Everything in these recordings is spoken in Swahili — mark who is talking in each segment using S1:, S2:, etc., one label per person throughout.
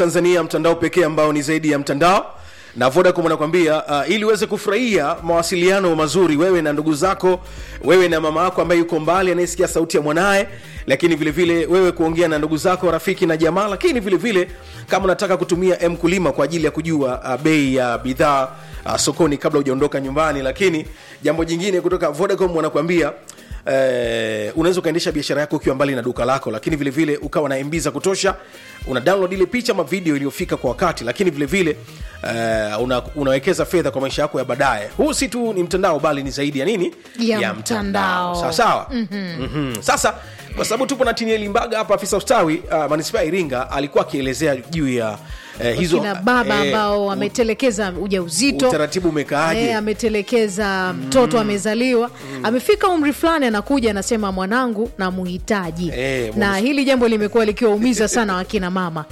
S1: tanzania mtandao pekee ambao ni zaidi ya mtandao na vodacom anakwambia uh, ili uweze kufurahia mawasiliano mazuri wewe na ndugu zako wewe na mama yako ambaye yuko mbali anayesikia sauti ya mwanaye lakini vile vile wewe kuongea na ndugu zako rafiki na jamaa lakini vile vile kama unataka kutumia mkulima kwa ajili ya kujua uh, bei ya uh, bidhaa uh, sokoni kabla hujaondoka nyumbani lakini jambo jingine kutoka vodacom wanakuambia Eh, unaweza ukaendesha biashara yako ukiwa mbali na duka lako lakini vile vile ukawa na mb za kutosha una download ile picha ama video iliyofika kwa wakati lakini vile vile eh, una, unawekeza fedha kwa maisha yako ya baadaye huu si tu ni mtandao bali ni zaidi ya nini
S2: Ya mtandao.
S1: sawa sawa mm-hmm. Mm-hmm. sasa kwa sababu tupo na tinieli mbaga hapa afisa ustawi uh, manispaa ya iringa alikuwa akielezea juu ya eh, hizo
S2: kina baba
S1: eh,
S2: ambao wametelekeza ujauzito
S1: utaratibu umekaaje
S2: Eh, ametelekeza mtoto amezaliwa amefika umri fulani anakuja anasema mwanangu na muhitaji
S1: Eh,
S2: na
S1: mwana-
S2: hili jambo limekuwa likiwaumiza sana wakina mama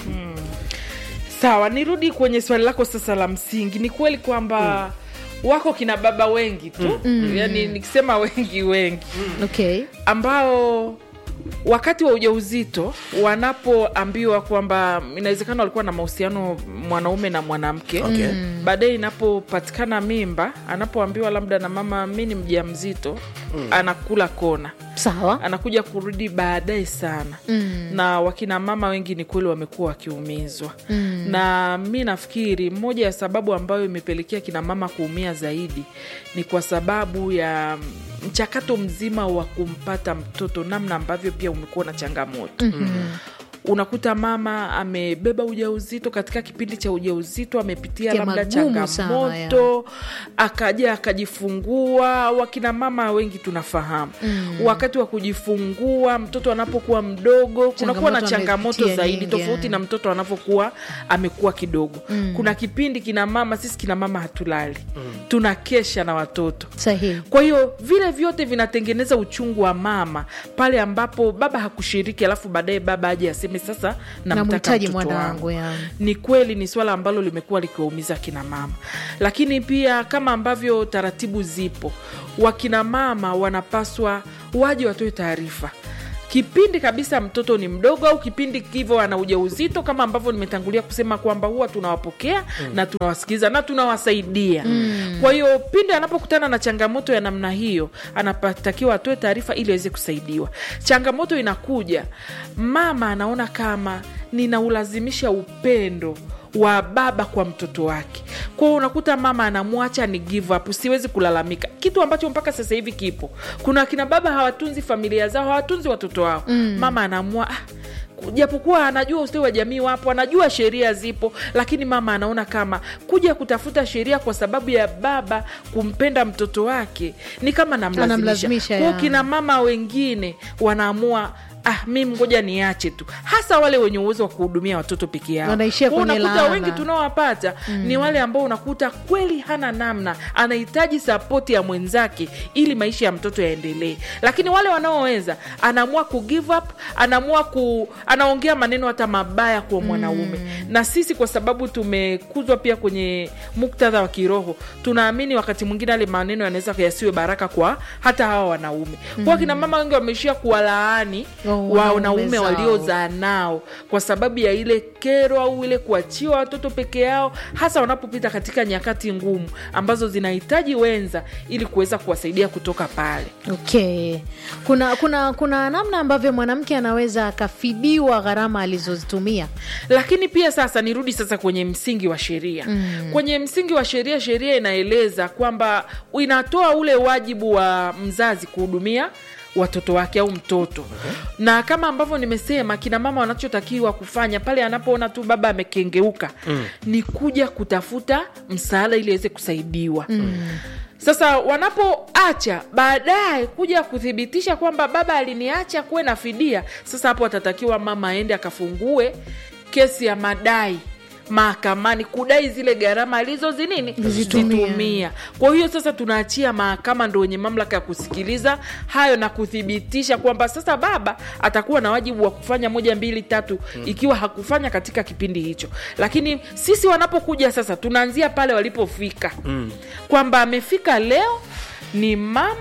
S3: sawa nirudi kwenye swali lako sasa la msingi ni kweli kwamba wako kina baba wengi tu mm. yani nikisema wengi wengi
S2: okay
S3: ambao wakati wa ujauzito wanapoambiwa kwamba inawezekana walikuwa na mahusiano mwanaume na mwanamke
S1: Okay.
S3: baadaye inapopatikana mimba anapoambiwa labda na mama mi ni mja mzito anakula kona
S2: sawa
S3: anakuja kurudi baadaye sana mm. na wakina mama wengi ni kweli wamekuwa wakiumizwa mm. na mi nafikiri moja ya sababu ambayo imepelekea kina mama kuumia zaidi ni kwa sababu ya mchakato mzima wa kumpata mtoto namna ambavyo pia umekuwa na changamoto mm-hmm unakuta mama amebeba ujauzito katika kipindi cha ujauzito amepitia
S2: Ya
S3: labda
S2: magumu sana,
S3: changamoto akaja akajifungua wakina mama wengi tunafahamu mm. wakati wa kujifungua mtoto anapokuwa mdogo kunakuwa na
S2: Changamoto
S3: changamoto
S2: amepitia
S3: zaidi
S2: nyingi,
S3: tofauti
S2: yeah.
S3: na mtoto anapokuwa amekuwa kidogo mm. kuna kipindi kina mama sisi kina mama hatulali mm. tunakesha na watoto
S2: sahihi
S3: kwa hiyo vile vyote vinatengeneza uchungu wa mama pale ambapo baba hakushiriki alafu baadaye baba aje aseme sasa namtaka
S2: namhitaji
S3: mtoto
S2: mwanangu
S3: wangu
S2: ya
S3: ni kweli ni swala ambalo limekuwa likiwaumiza kina mama lakini pia kama ambavyo taratibu zipo wakina mama wanapaswa waje watoe taarifa kipindi kabisa mtoto ni mdogo au kipindi hivyo ana ujauzito kama ambavyo nimetangulia kusema kwamba huwa tunawapokea mm. na tunawasikiliza na tunawasaidia mm. kwa hiyo pindi anapokutana na changamoto ya namna hiyo anatakiwa atoe taarifa ili aweze kusaidiwa changamoto inakuja mama anaona kama ninaulazimisha upendo wa baba kwa mtoto wake kwao unakuta mama anamwacha ni give up siwezi kulalamika kitu ambacho mpaka sasa hivi kipo kuna akina baba hawatunzi familia zao hawatunzi watoto wao mm. mama anaamua ah, japokuwa anajua ustawi wa jamii wapo anajua sheria zipo lakini mama anaona kama kuja kutafuta sheria kwa sababu ya baba kumpenda mtoto wake ni kama namlazimisha
S2: Anamlazimisha,
S3: kwao
S2: ya.
S3: kina mama wengine wanaamua ah mimi ngoja niache tu hasa wale wenye uwezo wa kuhudumia watoto peke yao
S2: Wanaishia
S3: Kwa
S2: kwenye
S3: unakuta
S2: laana.
S3: wengi tunaowapata mm. ni wale ambao unakuta kweli hana namna anahitaji sapoti ya mwenzake ili maisha ya mtoto yaendelee lakini wale wanaoweza anaamua ku give up anaamua ku anaongea maneno hata mabaya kwa mwanaume mm. na sisi kwa sababu tumekuzwa pia kwenye muktadha wa kiroho tunaamini wakati mwingine yale maneno yanaweza yasiwe baraka kwa hata hawa wanaume mm. kwa kina mama wengi wameishia kuwalaani
S2: Oh, wanaume
S3: wanaume
S2: zao.
S3: waliozaa nao kwa sababu ya ile kero au ile kuachiwa watoto peke yao hasa wanapopita katika nyakati ngumu ambazo zinahitaji wenza ili kuweza kuwasaidia kutoka pale
S2: okay kuna kuna kuna namna ambavyo mwanamke anaweza akafidiwa gharama alizozitumia
S3: lakini pia sasa nirudi sasa kwenye msingi wa sheria mm. kwenye msingi wa sheria sheria inaeleza kwamba inatoa ule wajibu wa mzazi kuhudumia watoto wake au mtoto okay. na kama ambavyo nimesema kina mama wanachotakiwa kufanya pale anapoona tu baba amekengeuka mm. ni kuja kutafuta msaada ili aweze kusaidiwa mm. sasa wanapoacha baadaye kuja kuthibitisha kwamba baba aliniacha kuwe na fidia sasa hapo atatakiwa mama aende akafungue kesi ya madai mahakamani kudai zile gharama alizozinini
S2: Zitumia.
S3: zitumia kwa hiyo sasa tunaachia mahakama ndo wenye mamlaka ya kusikiliza hayo na kuthibitisha kwamba sasa baba atakuwa na wajibu wa kufanya moja mbili tatu mm. ikiwa hakufanya katika kipindi hicho lakini sisi wanapokuja sasa tunaanzia pale walipofika mm. kwamba amefika leo ni mama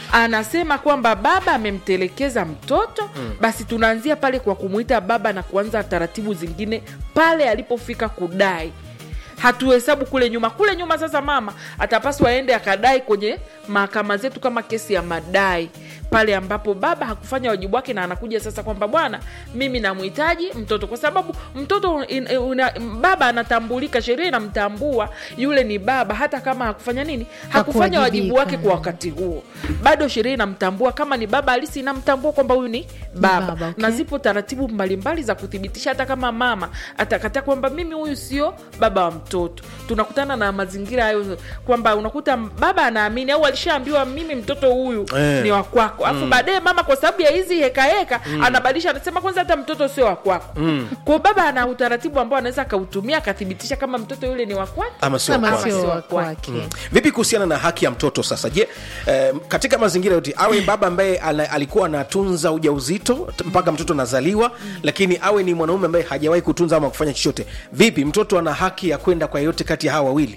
S3: anasema kwamba baba amemtelekeza mtoto basi tunaanzia pale kwa kumwita baba na kuanza taratibu zingine pale alipofika kudai hatuhesabu kule nyuma kule nyuma sasa mama atapaswa aende akadai kwenye mahakama zetu kama kesi ya madai pale ambapo baba hakufanya wajibu wake na anakuja sasa kwamba bwana mimi namhitaji mtoto kwa sababu mtoto in, una, baba anatambulika sheria inamtambua yule ni baba hata kama hakufanya nini hakufanya wajibu wake kwa wakati huo bado sheria inamtambua kama ni baba halisi inamtambua kwamba huyu ni baba,
S2: baba, okay.
S3: na zipo taratibu mbalimbali za kuthibitisha hata kama mama atakataa kwamba mimi huyu sio baba wa mtoto tunakutana na mazingira hayo kwamba unakuta baba anaamini au alishaambiwa mimi mtoto huyu
S1: Eh.
S3: ni wa kwako alafu baadaye mama kwa sababu ya hizi hekaheka anabadilisha anasema kwanza hata mtoto sio wa kwako kwao baba ana utaratibu ambao anaweza akautumia akathibitisha kama mtoto yule ni wa kwake
S1: ama sio
S2: Kama
S1: kwake.
S2: sio
S3: sio
S2: wa
S3: kwake.
S2: kwake
S1: vipi kuhusiana na haki ya mtoto sasa je eh, katika mazingira yote awe baba ambaye ala- alikuwa anatunza ujauzito t- mpaka mtoto anazaliwa lakini awe ni mwanaume ambaye hajawahi kutunza ama kufanya chochote vipi mtoto ana haki ya kwenda kwa yeyote kati ya hawa wawili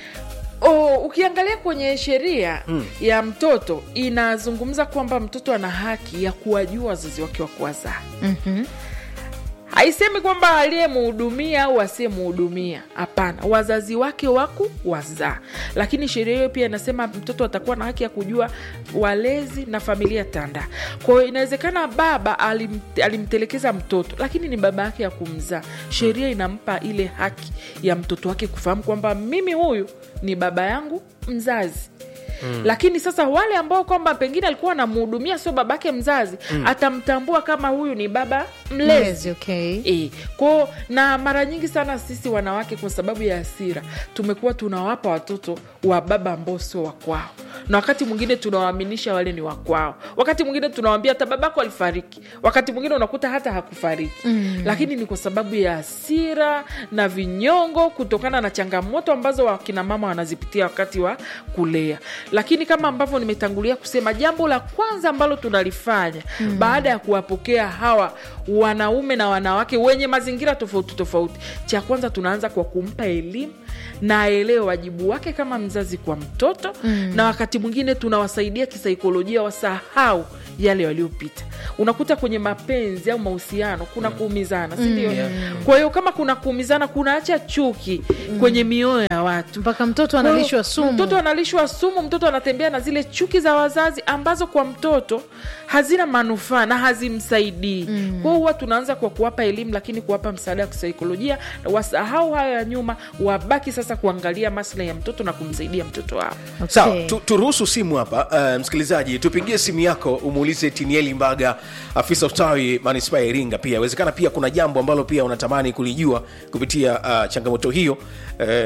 S3: Oh, ukiangalia kwenye sheria mm. ya mtoto inazungumza kwamba mtoto ana haki ya kuwajua wazazi wake wa kuwazaa
S2: Mhm.
S3: haisemi kwamba aliyemhudumia au asiyemhudumia hapana wazazi wake waku wazaa lakini sheria hiyo pia inasema mtoto atakuwa na haki ya kujua walezi na familia tanda kwa hiyo inawezekana baba alim, alimtelekeza mtoto lakini ni baba yake ya kumzaa sheria inampa ile haki ya mtoto wake kufahamu kwamba mimi huyu ni baba yangu mzazi Mm. lakini sasa wale ambao kwamba pengine alikuwa anamhudumia sio babake mzazi mm. atamtambua kama huyu ni baba mlezi
S2: Mlezi, okay.
S3: E, kwao na mara nyingi sana sisi wanawake kwa sababu ya hasira tumekuwa tunawapa watoto wa baba ambao sio wakwao na wakati mwingine tunawaaminisha wale ni wakwao wakati mwingine tunawambia hata babako alifariki wakati mwingine unakuta hata hakufariki mm. lakini ni kwa sababu ya hasira na vinyongo kutokana na changamoto ambazo wakina mama wanazipitia wakati wa kulea lakini kama ambavyo nimetangulia kusema jambo la kwanza ambalo tunalifanya mm. baada ya kuwapokea hawa wanaume na wanawake wenye mazingira tofauti tofauti cha kwanza tunaanza kwa kumpa elimu na aelewe wajibu wake kama mzazi kwa mtoto mm. na wakati mwingine tunawasaidia kisaikolojia wasahau yale waliopita unakuta kwenye mapenzi au mahusiano kuna kuumizana sindio
S1: Yeah.
S3: kwa hiyo kama kuna kuumizana kunaacha chuki kwenye mioyo ya watu
S2: mpaka mtoto
S3: kwa hiyo,
S2: analishwa sumu
S3: mtoto analishwa sumu mtoto anatembea na zile chuki za wazazi ambazo kwa mtoto hazina manufaa na hazimsaidii mm. kwao huwa tunaanza kwa kuwapa elimu lakini kuwapa msaada wa kisaikolojia wasahau hayo ya nyuma wabaki sasa kuangalia maslahi ya mtoto na kumsaidia mtoto wao
S2: Okay.
S1: sawa tu, turuhusu simu hapa uh, msikilizaji tupigie simu yako umuulize tinieli mbaga afisa ustawi manispaa ya iringa pia inawezekana pia kuna jambo ambalo pia unatamani kulijua kupitia uh, changamoto hiyo uh,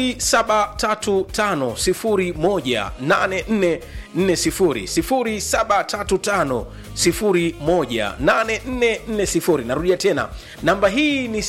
S1: 0735 0735 narudia tena namba hii ni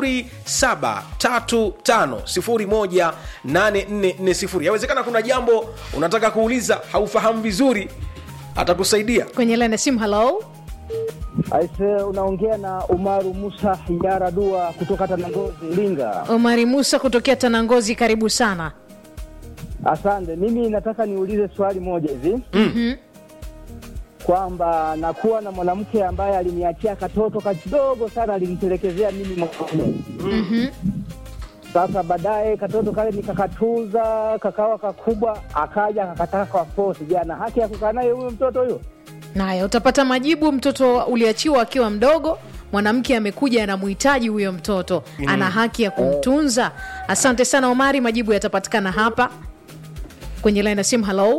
S1: 0735 yawezekana kuna jambo unataka kuuliza haufahamu vizuri atakusaidia
S2: kwenye laini ya simu halo
S4: Aise, unaongea na Umaru Musa Yara Dua kutoka Tanangozi, Iringa.
S2: omari musa kutokea tanangozi karibu sana
S4: Asante. Mimi nataka niulize swali moja hivi
S2: Mhm.
S4: kwamba nakuwa na mwanamke ambaye aliniachia katoto kadogo sana, alimtelekezea mimi mwanaume.
S2: Mhm.
S4: Sasa baadaye katoto kale nikakatunza kakawa kakubwa, akaja akakataka kwa force. Je, ana haki ya kukaa naye huyo mtoto huyo?
S2: Naya utapata majibu. Mtoto uliachiwa akiwa mdogo, mwanamke amekuja anamhitaji huyo mtoto, ana haki ya kumtunza. Asante sana Omari, majibu yatapatikana hapa kwenye laini ya simu. Halo,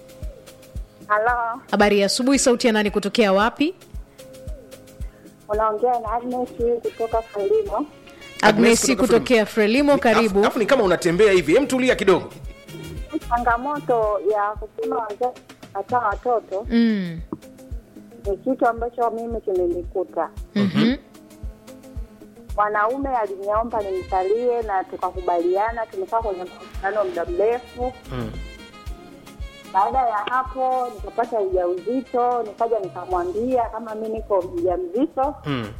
S5: Halo,
S2: habari ya asubuhi. Sauti ya nani kutokea wapi?
S5: unaongea na Agnes kutoka Frelimo.
S1: Agnes
S2: Agnes
S1: kutoka
S2: kutokea Frelimo, karibu.
S1: alafu ni kama unatembea hivi hem tulia kidogo
S5: Changamoto ya kusema wazazi kataa watoto
S2: Mm.
S5: ni kitu ambacho mimi kimenikuta.
S2: Mhm.
S5: Mwanaume aliniomba nimsalie na tukakubaliana, tumekaa kwenye mkutano muda mrefu.
S1: Mm.
S5: Baada ya hapo nikapata ujauzito, nikaja nikamwambia kama mi niko mjamzito,
S1: mm.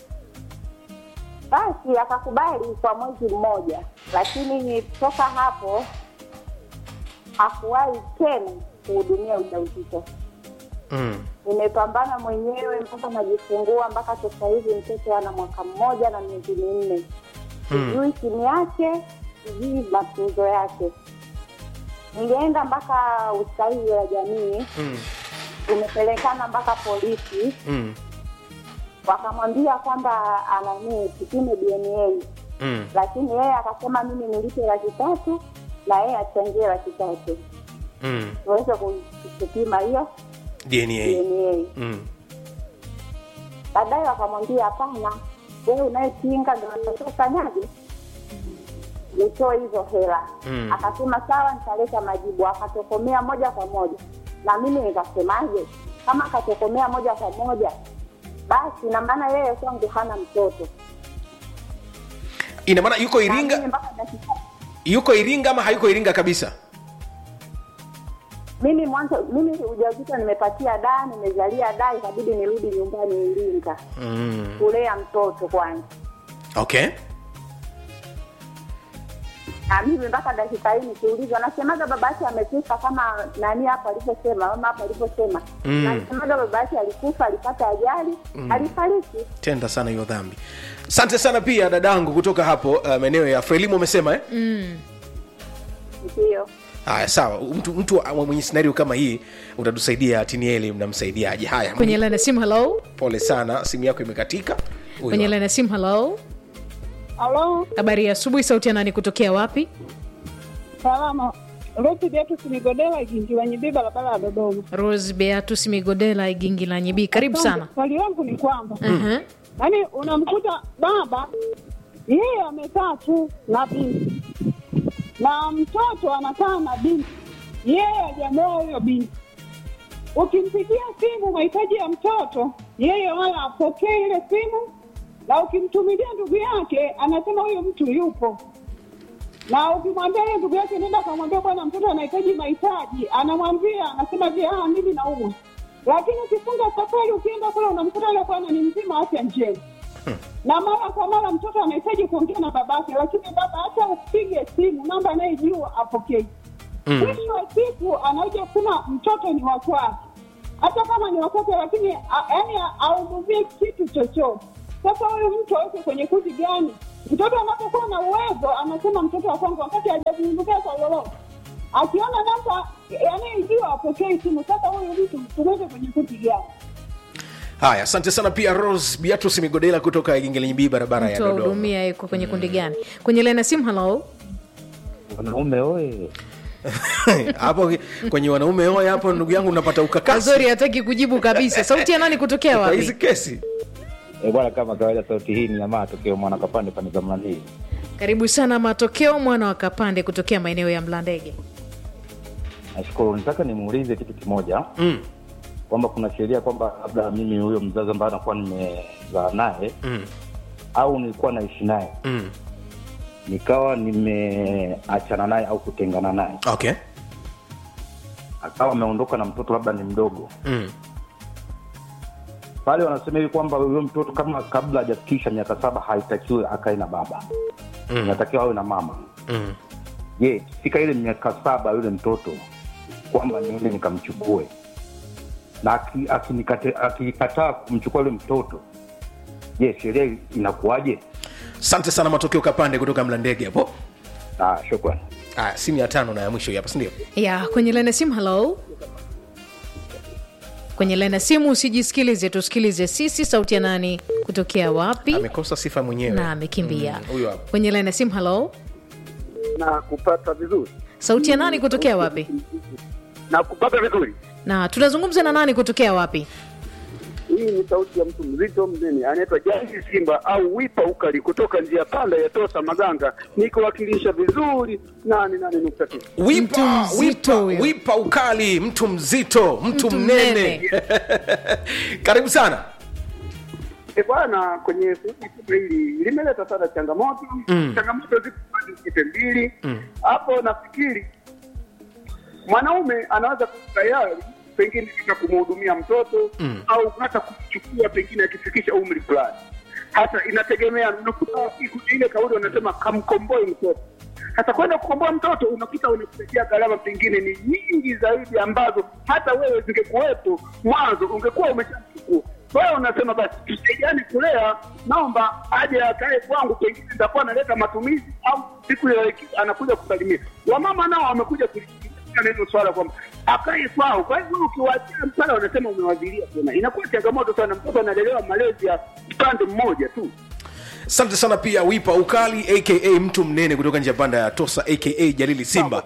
S5: basi akakubali kwa mwezi mmoja, lakini toka hapo hakuwahi tena kuhudumia ujauzito.
S1: mm.
S5: Nimepambana mwenyewe mpaka najifungua, mpaka sasa hivi mtoto ana mwaka mmoja na miezi minne. Sijui chini yake, sijui matunzo yake. Nilienda mpaka ustawi wa jamii,
S1: Mm.
S5: tumepelekana mpaka polisi,
S1: Mm.
S5: wakamwambia kwamba anani kipime DNA,
S1: Mm.
S5: lakini yeye akasema mimi nilipe laki tatu na yeye achangie laki tatu
S1: Mm.
S5: tuweze ku- kupima hiyo
S1: dna
S5: DNA.
S1: mm.
S5: Baadaye wakamwambia hapana, wewe unayepinga ndo unatakiwa ufanyaje, utoe hizo hela.
S1: Mm.
S5: Akasema sawa, nitaleta majibu. Akatokomea moja kwa moja, na mimi nikasemaje, kama akatokomea moja kwa moja, basi na maana yeye kwangu hana mtoto.
S1: ina maana yuko
S5: Na mimi
S1: iringa
S5: mpaka dakika
S1: yuko iringa ama hayuko iringa kabisa
S5: mimi mwanzo mimi ujauzito nimepatia daa, nimezalia daa, ikabidi nirudi nyumbani Iringa
S1: mm.
S5: kulea mtoto kwanza.
S1: okay
S5: na mimi mpaka dakika hii nikiulizwa nasemaga baba yake amekufa kama nani hapo alivyosema mama hapo alivyosema
S1: Mm.
S5: nasemaga baba yake alikufa alipata ajali alifariki
S1: tenda sana hiyo dhambi asante sana pia dadangu kutoka hapo uh, maeneo ya frelimu umesema eh?
S5: ndio
S1: haya sawa mtu, mtu wa- mwenye scenario kama hii utatusaidia tinieli mnamsaidiaje haya
S2: kwenye laini ya simu halo
S1: pole sana simu yako imekatika Huyu
S2: kwenye
S1: hapa.
S2: laini ya simu halo
S6: Halo,
S2: habari ya asubuhi sauti ya nani kutokea wapi
S6: salama. Ruthi Beatus Migodela Igingilanyibi, barabara ya Dodoma.
S2: rose beatus migodela igingi nyibii karibu sana
S6: Swali langu ni kwamba
S2: uh-huh.
S6: yaani, unamkuta baba yeye amekaa tu na binti na mtoto anakaa na binti, yeye hajamoa huyo binti. Ukimpigia simu mahitaji ya mtoto, yeye wala apokee ile simu, na ukimtumilia ndugu yake anasema huyo mtu yupo na ukimwambia yeye ndugu yake nenda akamwambia bwana mtoto anahitaji mahitaji anamwambia anasema je ah mimi naumwa lakini ukifunga safari ukienda kule unamkuta yule bwana ni mzima wa afya njema na mara kwa mara mtoto anahitaji kuongea na babake lakini baba hata upige simu namba anayejua apokei mwisho wa siku anakuja kusema mtoto ni wakwake hata kama ni wakwake lakini a- yaani ahudumie kitu chochote sasa huyu mtu aweke kwenye kundi gani mtoto anapokuwa na uwezo anasema mtoto wa kwangu wakati hajazindukia kwa lolote akiona namba anayejua apokei simu sasa huyu mtu tumweke kwenye kundi gani
S1: haya asante sana pia rose beatus migodela kutoka igingelenyibii barabara ya
S2: mtu
S1: dodoma
S2: ahudumia yuko kwenye kundi gani kwenye laini ya simu halo
S4: wanaume oye
S1: hapo kwenye wanaume oye hapo ndugu yangu unapata ukakasi
S2: azori hataki kujibu kabisa sauti ya nani kutokea
S1: kwa hizi
S2: wapi
S1: kesi
S4: e bwana kama kawaida sauti hii ni ya matokeo mwana kapande pande za mlandii
S2: karibu sana matokeo mwana wa kapande kutokea maeneo ya mlandege
S4: nashukuru nitaka nimuulize kitu kimoja
S1: mm.
S4: kwamba kuna sheria kwamba labda mimi huyo mzazi ambaye anakuwa nimezaa naye
S1: Mm.
S4: au nilikuwa naishi naye
S1: Mm.
S4: nikawa nimeachana naye au kutengana naye
S1: okay
S4: akawa ameondoka na mtoto labda ni mdogo
S1: mm.
S4: pale wanasema hivi kwamba huyo mtoto kama kabla hajafikisha miaka saba haitakiwi akae na baba
S1: Mm.
S4: inatakiwa awe na mama
S1: Mm.
S4: je fika ile miaka saba yule mtoto kwamba niende nikamchukue na aki- akinikate- akikataa kumchukua yule mtoto je sheria inakuwaje
S1: asante sana matokeo kapande kutoka mlandege hapo
S4: ah, shukrani
S1: aya simu ya tano na ya mwisho hii hapa sindio
S2: ya kwenye laini ya simu halo kwenye laini ya simu usijisikilize tusikilize sisi sauti ya nani kutokea wapi
S1: amekosa sifa mwenyewe
S2: na amekimbia
S1: Mm, huyo hapo
S2: kwenye laini ya simu halo
S7: na kupata vizuri
S2: sauti ya nani kutokea wapi
S7: na kupata vizuri.
S2: na tunazungumza na nani kutokea wapi
S7: Hii ni sauti ya mtu mzito mnene anaitwa Jani Simba au Wipa Ukali kutoka njia panda ya Tosa Maganga, nikiwakilisha vizuri nane nane nukta tisa.
S2: Mtu
S1: wipa,
S2: mzito
S1: wipa,
S2: huyo.
S1: wipa ukali mtu mzito mtu,
S2: Mtu
S1: mnene,
S2: mnene.
S1: karibu sana
S7: E bwana, kwenye suala hili limeleta sana changamoto
S1: Mm.
S7: changamoto zipo pande zote mbili hapo. Nafikiri mwanaume anaweza kuwa tayari pengine hata kumhudumia mtoto
S1: Mm.
S7: au hata kumchukua pengine akifikisha umri fulani, hata inategemea. Unakuta kuna ile kauli wanasema kamkomboe mtoto Sasa kwenda kukomboa mtoto unakuta unakuletea gharama pengine ni nyingi zaidi ambazo hata wewe zingekuwepo mwanzo ungekuwa umeshamchukua. Kwa hiyo unasema basi tusaidiane kulea, naomba aje akae kwangu, pengine nitakuwa naleta matumizi au siku ya wiki anakuja kusalimia. Wamama nao wamekuja kulisikiliza neno swala kwamba akae kwao. Kwa hivyo ukiwaachia msala, wanasema umewazilia tena, inakuwa changamoto sana. Mtoto analelewa malezi ya upande mmoja tu.
S1: asante sana pia wipa ukali aka mtu mnene kutoka njia panda ya tosa aka jalili simba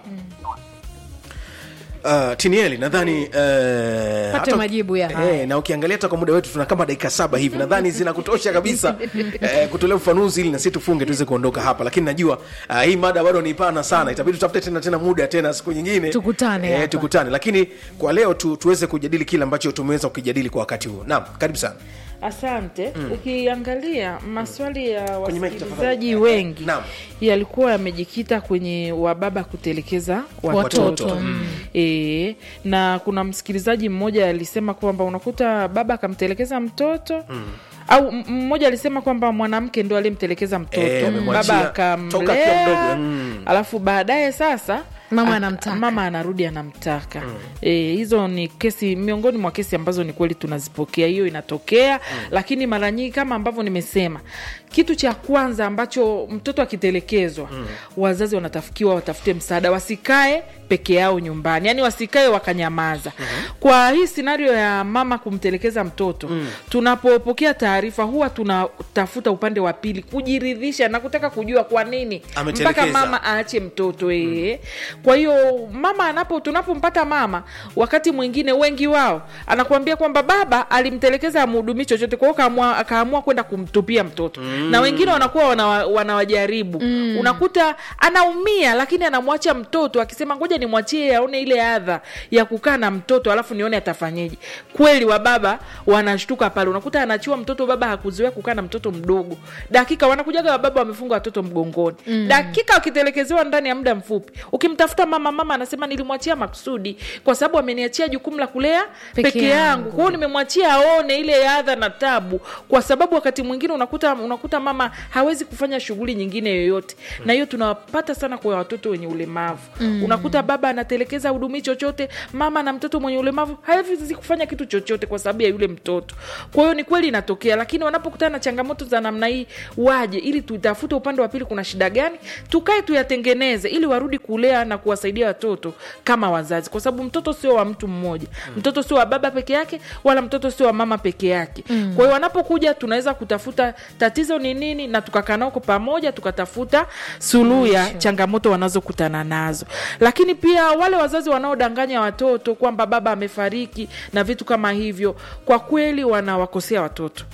S1: Uh, tinieli nadhani uh,
S2: Pate
S1: hata-
S2: majibu ya haya.
S1: eh, na ukiangalia hata kwa muda wetu tuna kama dakika saba hivi nadhani zinakutosha kabisa eh, kutolea ufanuzi ili nasi tufunge tuweze kuondoka hapa lakini najua uh, hii mada bado ni pana sana itabidi tutafute tena tena muda tena siku nyingine
S2: Tukutane hapa.
S1: eh, tukutane lakini kwa leo tu, tuweze kujadili kile ambacho tumeweza kukijadili kwa wakati huu naam karibu sana
S3: asante ukiangalia maswali ya
S1: Kwenye mic
S3: wasikilizaji
S1: tafadhali.
S3: wengi
S1: Naam.
S3: yalikuwa yamejikita kwenye wababa kutelekeza watoto,
S2: Watoto, mm.
S3: e, na kuna msikilizaji mmoja alisema kwamba unakuta baba akamtelekeza mtoto mm au m- mmoja alisema kwamba mwanamke ndo aliyemtelekeza mtoto
S1: Eh, amemwachia
S3: baba
S1: toka akiwa mdogo,
S3: akamlea
S1: mm.
S3: alafu baadaye sasa
S2: Mama
S3: ak-
S2: anamtaka.
S3: mama anarudi anamtaka mm. e, hizo ni kesi miongoni mwa kesi ambazo ni kweli tunazipokea hiyo inatokea mm. lakini mara nyingi kama ambavyo nimesema kitu cha kwanza ambacho mtoto akitelekezwa mm. wazazi wanatafikiwa watafute msaada wasikae peke yao nyumbani yaani wasikae wakanyamaza mm-hmm. kwa hii scenario ya mama kumtelekeza mtoto mm. tunapopokea taarifa huwa tunatafuta upande wa pili kujiridhisha na kutaka kujua kwa nini
S1: Ametelekeza.
S3: mpaka mama aache mtoto ee. Kwa hiyo mama anapo tunapompata mama, wakati mwingine wengi wao anakuambia kwamba baba alimtelekeza amhudumii chochote, kwa hiyo kaamua- akaamua kwenda kumtupia mtoto mm. na wengine wanakuwa wanawa- wanawajaribu mm. unakuta anaumia, lakini anamwacha mtoto akisema ngoja nimwachie aone ile adha ya kukaa na mtoto alafu nione atafanyeje. Kweli wa baba wanashtuka pale, unakuta anachiwa mtoto, baba hakuzoea kukaa na mtoto mdogo, dakika wanakujaga wababa wamefunga watoto mgongoni mm. dakika wakitelekezewa ndani ya muda mfupi ukimtafuta mama mama anasema nilimwachia makusudi kwa sababu ameniachia jukumu la kulea
S2: Peke
S3: peke,
S2: yangu.
S3: yangu kwa hiyo nimemwachia aone ile adha na tabu kwa sababu wakati mwingine unakuta unakuta mama hawezi kufanya shughuli nyingine yoyote na hiyo tunawapata sana kwa watoto wenye ulemavu mm. unakuta baba anatelekeza hudumii chochote mama na mtoto mwenye ulemavu hawezi kufanya kitu chochote kwa sababu ya yule mtoto kwa hiyo ni kweli inatokea lakini wanapokutana na changamoto za namna hii waje ili tutafute upande wa pili kuna shida gani tukae tuyatengeneze ili warudi kulea na kuwasaidia watoto kama wazazi kwa sababu mtoto sio wa mtu mmoja mtoto sio wa baba peke yake wala mtoto sio wa mama peke yake mm. kwa hiyo wanapokuja tunaweza kutafuta tatizo ni nini na tukakaa nao kwa pamoja tukatafuta suluhu ya changamoto wanazokutana nazo lakini pia wale wazazi wanaodanganya watoto kwamba baba amefariki na vitu kama hivyo kwa kweli wanawakosea watoto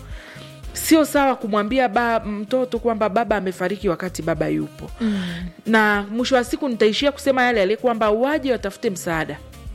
S3: sio sawa kumwambia ba, mtoto kwamba baba amefariki wakati baba yupo mm. na mwisho wa siku nitaishia kusema yale yale kwamba waje watafute msaada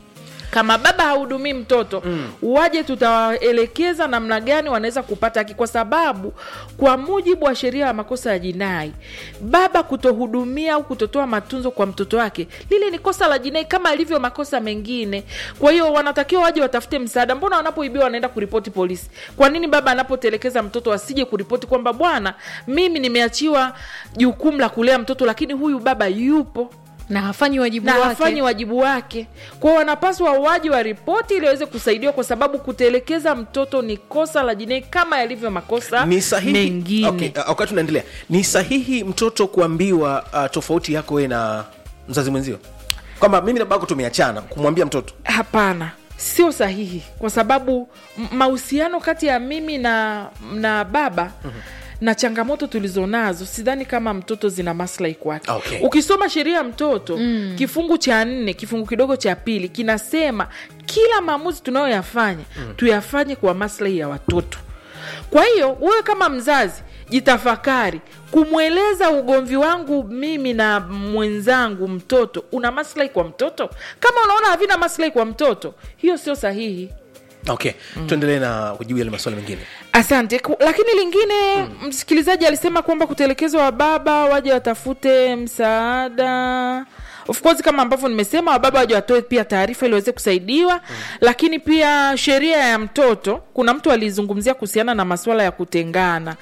S3: kama baba hahudumii mtoto mm. waje tutawaelekeza namna gani wanaweza kupata haki kwa sababu kwa mujibu wa sheria ya makosa ya jinai baba kutohudumia au kutotoa matunzo kwa mtoto wake lile ni kosa la jinai kama ilivyo makosa mengine kwa hiyo wanatakiwa waje watafute msaada mbona wanapoibiwa wanaenda kuripoti polisi kwa nini baba anapotelekeza mtoto asije kuripoti kwamba bwana mimi nimeachiwa jukumu la kulea mtoto lakini huyu baba yupo
S2: na hafanyi wajibu
S3: na
S2: wake
S3: hafanyi wajibu wake kwao wanapaswa waji wa ripoti ili waweze kusaidiwa kwa sababu kutelekeza mtoto ni kosa la jinai kama yalivyo makosa
S1: ni sahihi
S3: mengine
S1: okay, uh, wakati unaendelea ni sahihi mtoto kuambiwa uh, tofauti yako we na mzazi mwenzio kwamba mimi na babako tumeachana kumwambia mtoto
S3: hapana sio sahihi kwa sababu m- mahusiano kati ya mimi na na baba mm-hmm na changamoto tulizonazo sidhani kama mtoto zina maslahi kwake
S1: Okay.
S3: ukisoma sheria ya mtoto mm. kifungu cha nne kifungu kidogo cha pili kinasema kila maamuzi tunayoyafanya mm. tuyafanye kwa maslahi ya watoto kwa hiyo wewe kama mzazi jitafakari kumweleza ugomvi wangu mimi na mwenzangu mtoto una maslahi kwa mtoto kama unaona havina maslahi kwa mtoto hiyo sio sahihi
S1: okay mm. tuendelee na kujibu yale maswali mengine
S3: asante Ku- lakini lingine mm. msikilizaji alisema kwamba kutelekezwa wa baba waje watafute msaada of course kama ambavyo nimesema wababa waje watoe pia taarifa ili waweze kusaidiwa mm. lakini pia sheria ya mtoto kuna mtu alizungumzia kuhusiana na masuala ya kutengana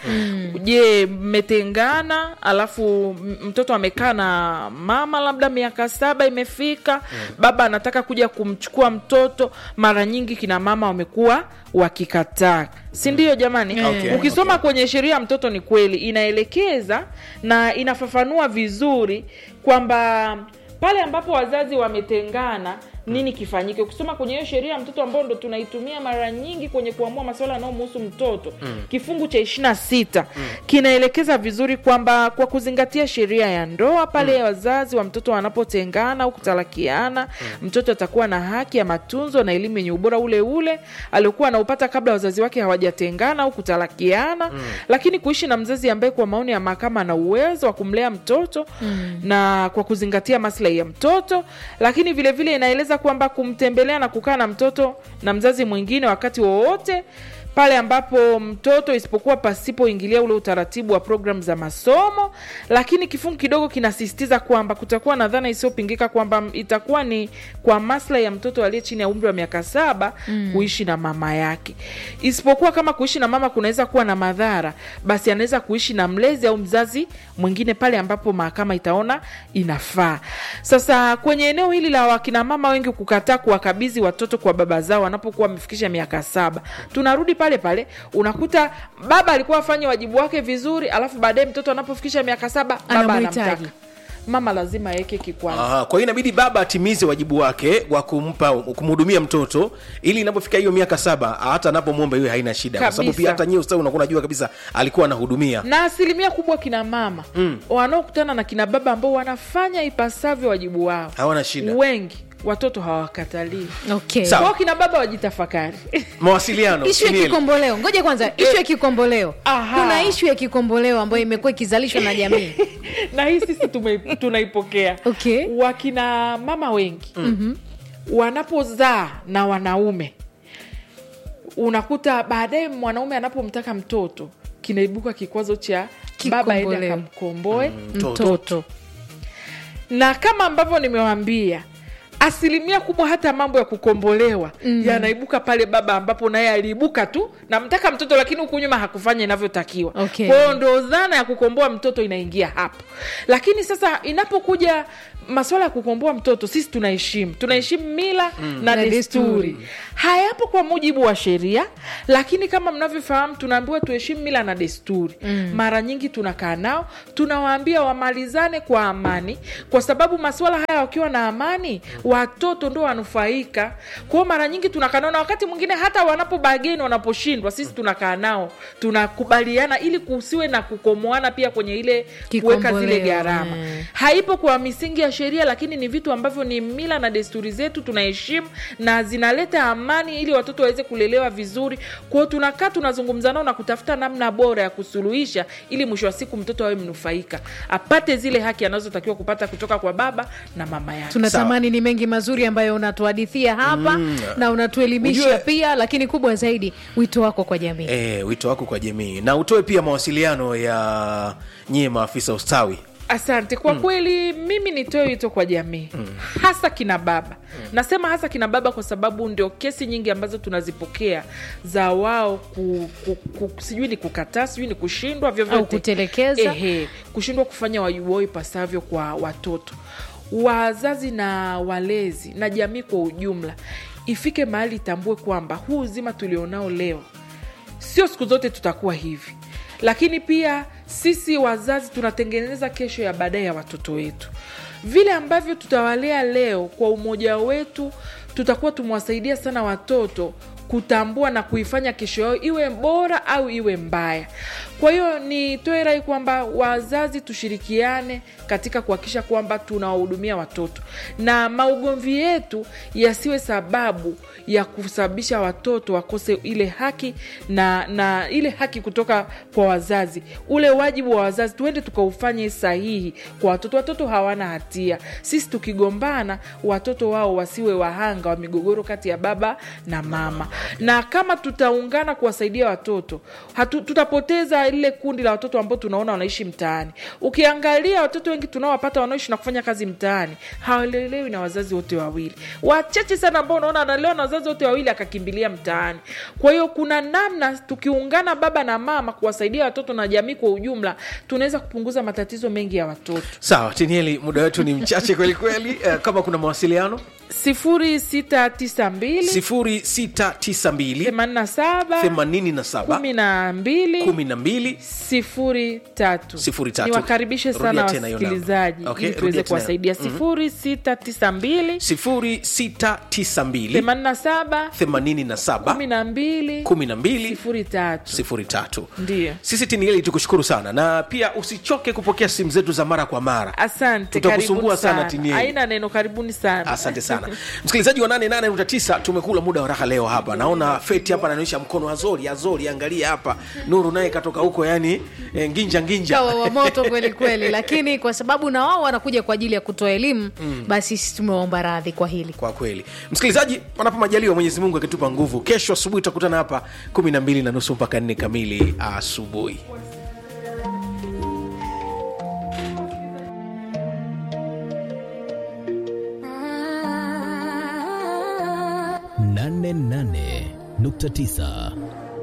S3: je mmetengana alafu m- mtoto amekaa na mama labda miaka saba imefika baba anataka kuja kumchukua mtoto mara nyingi kina mama wamekuwa wakikataa si ndio jamani
S1: Okay,
S3: ukisoma kwenye sheria ya mtoto ni kweli inaelekeza na inafafanua vizuri kwamba pale ambapo wazazi wametengana nini kifanyike ukisoma kwenye hiyo sheria ya mtoto ambao ndo tunaitumia mara nyingi kwenye kuamua masuala yanayomhusu mtoto mm. kifungu cha ishiri na sita mm. kinaelekeza vizuri kwamba kwa kuzingatia sheria ya ndoa pale mm. wazazi wa mtoto wanapotengana au kutalakiana mm. mtoto atakuwa na haki ya matunzo na elimu yenye ubora ule ule aliokuwa anaupata kabla wazazi wake hawajatengana au kutalakiana mm. lakini kuishi na mzazi ambaye kwa maoni ya mahakama ana uwezo wa kumlea mtoto mm. na kwa kuzingatia maslahi ya mtoto lakini vilevile vile inaeleza kwamba kumtembelea na kukaa na mtoto na mzazi mwingine wakati wowote pale ambapo mtoto isipokuwa pasipoingilia ule utaratibu wa programu za masomo lakini kifungu kidogo kinasisitiza kwamba kutakuwa na dhana isiyopingika kwamba itakuwa ni kwa maslahi ya mtoto aliye chini ya umri wa miaka saba mm. kuishi na mama yake isipokuwa kama kuishi na mama kunaweza kuwa na madhara basi anaweza kuishi na mlezi au mzazi mwingine pale ambapo mahakama itaona inafaa sasa kwenye eneo hili la wakina mama wengi kukataa kuwakabidhi watoto kwa baba zao wanapokuwa wamefikisha miaka saba tunarudi pale pale unakuta baba alikuwa afanye wajibu wake vizuri alafu baadaye mtoto anapofikisha miaka saba baba
S2: Anamhitaji.
S3: anamtaka mama lazima aweke kikwazo
S1: Aha, kwa hiyo inabidi baba atimize wajibu wake wa kumpa kumhudumia mtoto ili inapofika hiyo miaka saba hata anapomwomba hiyo haina shida kwa sababu
S3: Kabisa.
S1: pia hata nyie ustawi unakuwa unajua kabisa alikuwa anahudumia
S3: na asilimia kubwa kina mama mm. wanaokutana na kina baba ambao wanafanya ipasavyo wajibu wao
S1: hawana shida
S3: wengi watoto hawakatalii
S2: okay.
S1: Sawa.
S3: kwao kina baba wajitafakari
S1: mawasiliano
S2: ishu ya
S1: Inieli.
S2: kikomboleo ngoja kwanza ishu ya kikomboleo
S3: Aha.
S2: kuna ishu ya kikomboleo ambayo imekuwa ikizalishwa na jamii
S3: na hii sisi tume- tunaipokea
S2: Okay.
S3: wakina mama wengi mm-hmm. wanapozaa na wanaume unakuta baadaye mwanaume anapomtaka mtoto kinaibuka kikwazo cha baba ende
S2: Kikomboleo.
S3: akamkomboe
S1: mtoto.
S2: mtoto
S3: na kama ambavyo nimewambia asilimia kubwa hata mambo ya kukombolewa mm. yanaibuka pale baba ambapo naye aliibuka tu namtaka mtoto lakini huku nyuma hakufanya inavyotakiwa
S2: Okay.
S3: kwao ndo dhana ya kukomboa mtoto inaingia hapo lakini sasa inapokuja maswala ya kukomboa mtoto sisi tunaheshimu tunaheshimu mila mm. na,
S2: Na
S3: desturi
S2: desturi.
S3: hayapo kwa mujibu wa sheria lakini kama mnavyofahamu tunaambiwa tuheshimu mila na desturi mm. mara nyingi tunakaa nao tunawaambia wamalizane kwa amani kwa sababu masuala haya wakiwa na amani watoto ndo wanufaika kwao mara nyingi tunakaa nao na wakati mwingine hata wanapobageni wanaposhindwa sisi tunakaa nao tunakubaliana ili kusiwe na kukomoana pia kwenye ile kuweka zile
S2: Kikomboleo,
S3: gharama
S2: eh.
S3: haipo kwa misingi ya sheria lakini ni vitu ambavyo ni mila na desturi zetu tunaheshimu na zinaleta amani ili watoto waweze kulelewa vizuri kwao tunakaa tunazungumza nao na kutafuta namna bora ya kusuluhisha ili mwisho wa siku mtoto awe mnufaika apate zile haki anazotakiwa kupata kutoka kwa baba na mama yake
S2: tunatamani ni mengi mazuri ambayo unatuhadithia hapa na unatuelimisha
S1: Ujue-
S2: pia lakini kubwa zaidi wito wako kwa jamii
S1: e, wito wako kwa jamii na utoe pia mawasiliano ya nyie maafisa ustawi
S3: asante kwa mm. kweli mimi nitoe wito kwa jamii mm. hasa kina baba mm. nasema hasa kina baba kwa sababu ndio kesi nyingi ambazo tunazipokea za wao ku, ku, ku, sijui ni kukataa sijui ni kushindwa vyovyote
S2: Au kutelekeza.
S3: Ehe, kushindwa kufanya wajibu wao ipasavyo kwa watoto wazazi na walezi na jamii kwa ujumla ifike mahali itambue kwamba huu uzima tulionao leo sio siku zote tutakuwa hivi lakini pia sisi wazazi tunatengeneza kesho ya baadaye ya watoto wetu vile ambavyo tutawalea leo kwa umoja wetu tutakuwa tumewasaidia sana watoto kutambua na kuifanya kesho yao iwe bora au iwe mbaya kwa hiyo nitoe rai kwamba wazazi tushirikiane katika kuhakikisha kwamba tunawahudumia watoto na maugomvi yetu yasiwe sababu ya kusababisha watoto wakose ile haki na na ile haki kutoka kwa wazazi ule wajibu wa wazazi tuende tukaufanye sahihi kwa watoto watoto hawana hatia sisi tukigombana watoto wao wasiwe wahanga wa migogoro kati ya baba na mama na kama tutaungana kuwasaidia watoto hatu, tutapoteza ukiangalia lile kundi la watoto ambao tunaona wanaishi mtaani ukiangalia watoto wengi tunaowapata wanaoishi na kufanya kazi mtaani hawalelewi na wazazi wote wawili wachache sana ambao unaona analelewa na wazazi wote wawili akakimbilia mtaani kwa hiyo kuna namna tukiungana baba na mama kuwasaidia watoto na jamii kwa ujumla tunaweza kupunguza matatizo mengi ya watoto
S1: sawa tinieli muda wetu ni mchache kweli kweli uh, kama kuna mawasiliano
S3: sifuri sita tisa mbili
S1: 0692
S3: themanini na saba
S1: 87
S3: kumi na mbili
S1: 12
S3: sifuri tatu
S1: Sifuri tatu.
S3: niwakaribishe
S1: Rudia
S3: sana
S1: tena hiyo namba.
S3: wasikilizaji
S1: Okay,
S3: ili
S1: rudia
S3: tuweze
S1: tena.
S3: kuwasaidia sifuri sita tisa mbili
S1: 0692
S3: themanini na saba
S1: 87
S3: kumi na mbili
S1: 12
S3: sifuri tatu
S1: sifuri tatu
S3: ndiyo
S1: sisi tinieli tukushukuru sana na pia usichoke kupokea simu zetu za mara kwa mara
S3: asante
S1: Tutakusumbua
S3: karibuni
S1: sana,
S3: sana
S1: Tinieli.
S3: haina neno karibuni sana
S1: asante sana msikilizaji wa 88.9 tumekula muda wa raha leo hapa naona feti hapa anaonyesha mkono azori azori angalia hapa nuru naye katoka huko yani eh, nginja nginja
S2: kawa wa moto kweli kweli lakini kwa sababu na wao wanakuja kwa ajili ya kutoa elimu basi sisi tumewaomba radhi kwa hili
S1: kwa kweli msikilizaji panapo majaliwa mwenyezi mungu akitupa nguvu kesho asubuhi tutakutana hapa 12 na nusu mpaka 4 kamili asubuhi
S8: nane nane nukta tisa